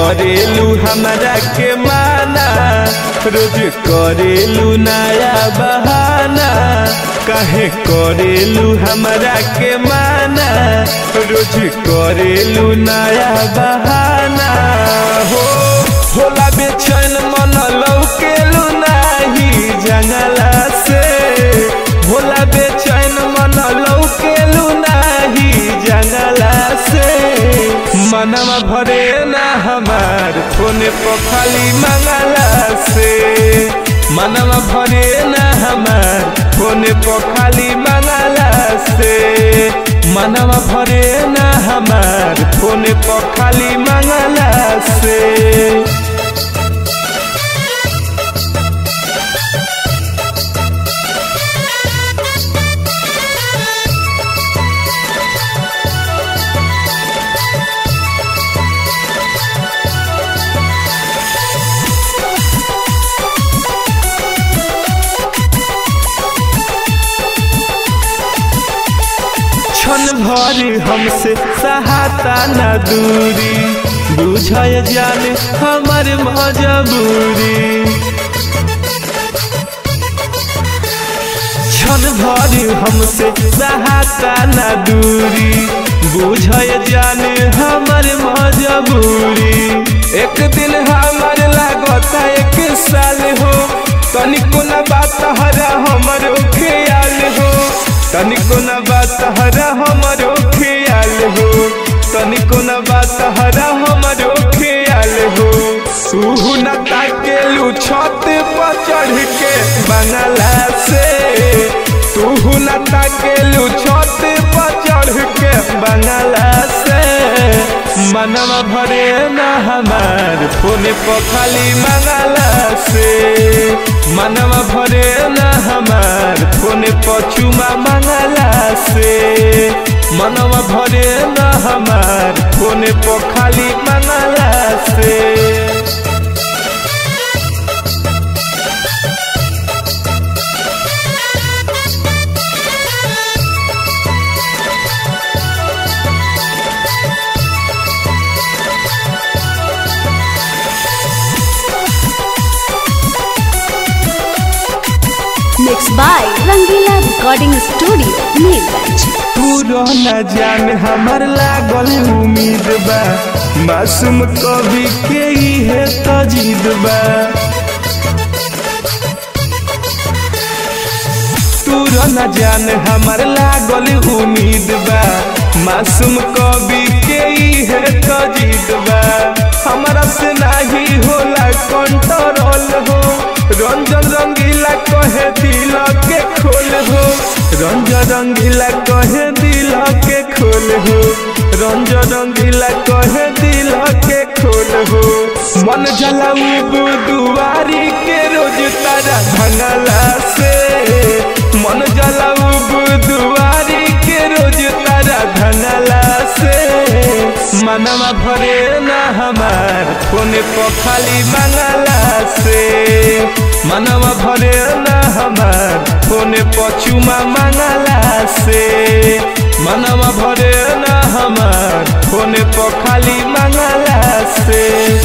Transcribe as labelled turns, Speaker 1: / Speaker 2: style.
Speaker 1: करेलू हमरा के माना रोज करेलू नया बहाना काहे करेलू हमरा के माना रोज करेलू नया बहाना हो होला बेचैन मन लौकेलू नाही जंगला से होला बेचैन मन लौकेलू नाही जंगला से मनवा भरे ना हमार फोने पर खाली मंगला से मनवा भरे ना हमार फोने पर खाली मंगला से मनवा भरे ना हमार फोने पर खाली मंगला से क्षण भर हमसे सहाता न दूरी बुझय जाने हमर मजबूरी क्षण भर हमसे सहाता न दूरी बुझय जाने हमर मजबूरी एक दिन हमर लागता एक साल हो तनिको न बात हरा हमर ख्याल हो तनिको न बात हरा हमरो ख्याल हो तनिको न बात हरा हमरो ख्याल हो तू न ताकेलू छत पर चढ़ के बंगला से तू न ताकेलू छत पर चढ़ के बंगला से मनवा भरे न हमार फोने पर खाली मंगला से मनवा भरे न हमार फोने पर चुमा मंगला से मनवा भरे न हमार फोने पर खाली मंगला से
Speaker 2: Mixed by Rangila Recording Studio, Neerganj.
Speaker 1: पूरा न जान हमर लागल उम्मीद बा मासूम कवि के इहे तजीद बा पूरा न जान हमर लागल उम्मीद बा मासूम कवि के इहे तजीद बा हमरा से नाही होला कंट्रोल हो रंजन रंगीला कहे दिल के खोल हो रंजन रंगीला कहे दिल के खोल हो रंजन रंगीला कहे दिल के खोल हो मन जलाऊ दुआरी के रोज तारा भंगला से मन जलाऊ दुआरी के रोज तारा भंगला से मनवा भरे ना हमार फोने पर खाली मंगला से मनवा भरे ना हमार फोने पर चुमा मंगला से मनवा भरे ना हमार फोने पर खाली मंगला से